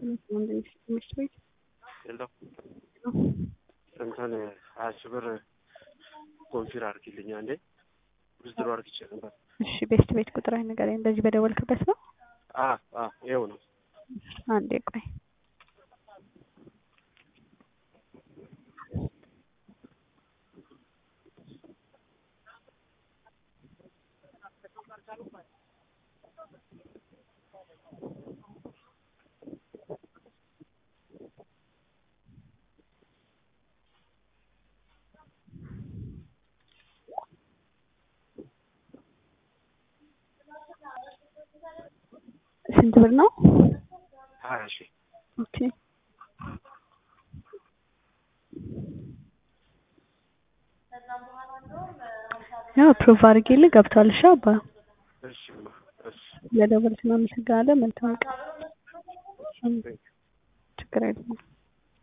ትምህርት ቤት የለው እንትን ሀያ ሺህ ብር ኮንፊር አድርጊልኝ አንዴ ውዝድሮ አድርግቼ ነበር። እሺ ቤስት ቤት ቁጥር ንገረኝ። በዚህ በደወልክበት ነው? አ አ ይኸው ነው። አንዴ ቆይ። ስንት ብር ነው? ሀያ ሺህ ኦኬ ያው ፕሩቭ አድርጌልህ ገብቷል። እሺ አባ እሺ እሺ ለደወልክ ነው። አመሰግናለሁ። መልካም ቀን። ችግር የለም።